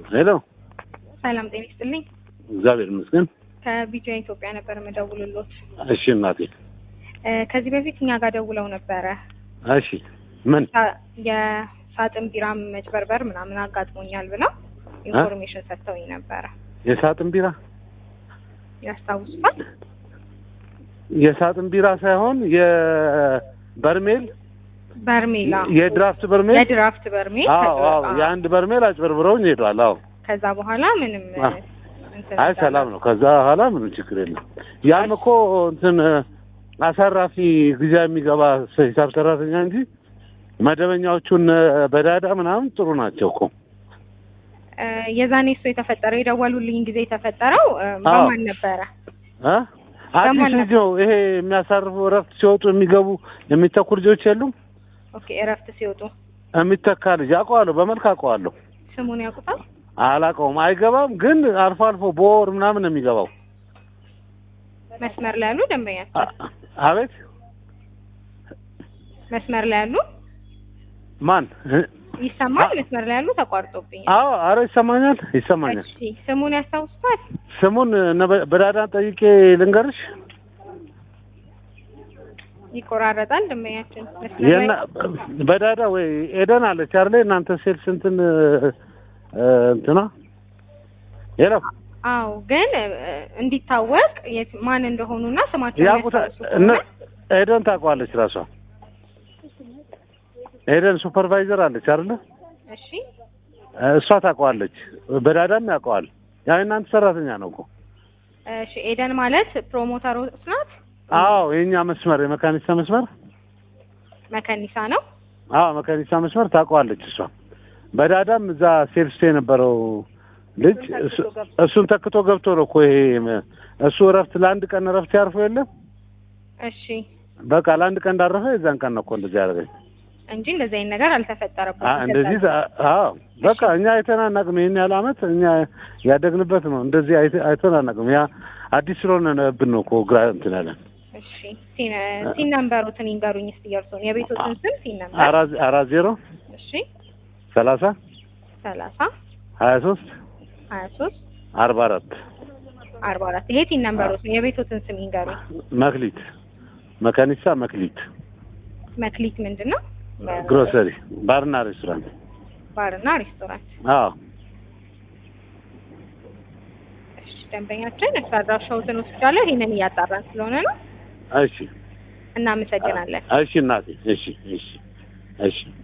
ሄሎ፣ ሰላም ጤና ይስጥልኝ። እግዚአብሔር ይመስገን። ከቢጃ ኢትዮጵያ ነበር የምደውልሎት። እሺ እናቴ፣ እ ከዚህ በፊት እኛ ጋር ደውለው ነበረ። እሺ ምን ሳ- የሳጥን ቢራ መጭበርበር ምናምን አጋጥሞኛል ብለው ኢንፎርሜሽን ሰጥተውኝ ነበረ። የሳጥን ቢራ ያስታውሱታል? የሳጥን ቢራ ሳይሆን የበርሜል በርሜላ የድራፍት በርሜል የድራፍት በርሜል አዎ ከዛ- አዎ የአንድ በርሜል አጭበርብረውኝ ሄዷል። አዎ ከዛ በኋላ ምንም አ- እንትን አይ ሰላም ነው። ከዛ በኋላ ምንም ችግር የለም። ያም እኮ እንትን አሳራፊ ጊዜ የሚገባ ሂሳብ ሰራተኛ እንጂ መደበኛዎቹን በዳዳ ምናምን ጥሩ ናቸው እኮ እ የዛኔ እሱ የተፈጠረው የደወሉልኝ ጊዜ የተፈጠረው እ አዎ። በማን ነበረ? እ አዲስ በማን ልጅ ነው ይሄ የሚያሳርፉ እረፍት ሲወጡ የሚገቡ የሚተኩ ልጆች የሉም። ኦኬ እረፍት ሲወጡ የሚተካ ልጅ አውቀዋለሁ፣ በመልክ አውቀዋለሁ። ስሙን ያውቁታል? አላውቀውም፣ አይገባም። ግን አልፎ አልፎ በወር ምናምን ነው የሚገባው። መስመር ላይ ያሉ ደንበኛቸው አ- አቤት መስመር ላይ ያሉ ማን? ይሰማል? አ- መስመር ላይ ያሉ ተቋርጦብኛል። አዎ፣ አረ ይሰማኛል፣ ይሰማኛል። እሺ ስሙን ያስታውሱታል? ስሙን ነ- በዳዳን ጠይቄ ልንገርሽ። ይቆራረጣል ደንበኛችን መስመር የና ላይ በዳዳ ወይ ኤደን አለች አይደል? እናንተ ሴልስ እንትን እ፣ እንትና ሄሎ አዎ ግን እ፣ እንዲታወቅ የት- ማን እንደሆኑና ስማቸው ያቁታ እነ ኤደን ታውቀዋለች ራሷ። ኤደን ሱፐርቫይዘር አለች አይደል? እሺ እሷ ታውቀዋለች። በዳዳም ያውቀዋል። ያ እናንተ ሰራተኛ ነው እኮ። እሺ ኤደን ማለት ፕሮሞተሮች ናት አዎ የኛ መስመር የመካኒሳ መስመር መከኒሳ ነው አዎ መካኒሳ መስመር ታውቀዋለች እሷ። በዳዳም እዛ ሴልስ የነበረው ልጅ እሱ- እሱን ተክቶ ገብቶ ነው እኮ ይሄ መ- እሱ እረፍት ለአንድ ቀን እረፍት ያርፎ የለም እሺ በቃ ለአንድ ቀን እንዳረፈ የዛን ቀን ነው እኮ እንደዚህ ያደረገኝ። እንጂ እንደዚህ አይነት ነገር አልተፈጠረበትም አ- እንደዚህ አ- አዎ በቃ እኛ አይተን አናውቅም። ይሄን ያህል ዓመት እኛ ያደግንበት ነው። እንደዚህ አይተ- አይተን አናውቅም። ያ አዲስ ስለሆነ ብን ነው እኮ ግራ እንትን ያለን እሺ ሲን ሲን ነምበሩትን ይንገሩኝ እስቲ የእርሶን የቤቶትን ስም ሲን ነምበር አራት አራት ዜሮ እሺ ሰላሳ ሰላሳ ሀያ ሶስት ሀያ ሶስት አርባ አራት አርባ አራት ይሄ ሲን ነምበሩትን የቤቶትን ስም ይንገሩኝ መክሊት መካኒሳ መክሊት መክሊት ምንድን ነው ግሮሰሪ ባርና ሬስቶራንት ባርና ሬስቶራንት አዎ እሺ ደንበኛችን እሱ አድራሻዎትን ወስጃለሁ ይህንን እያጣራን ስለሆነ ነው እሺ እናመሰግናለን እሺ እናቴ እሺ እሺ እሺ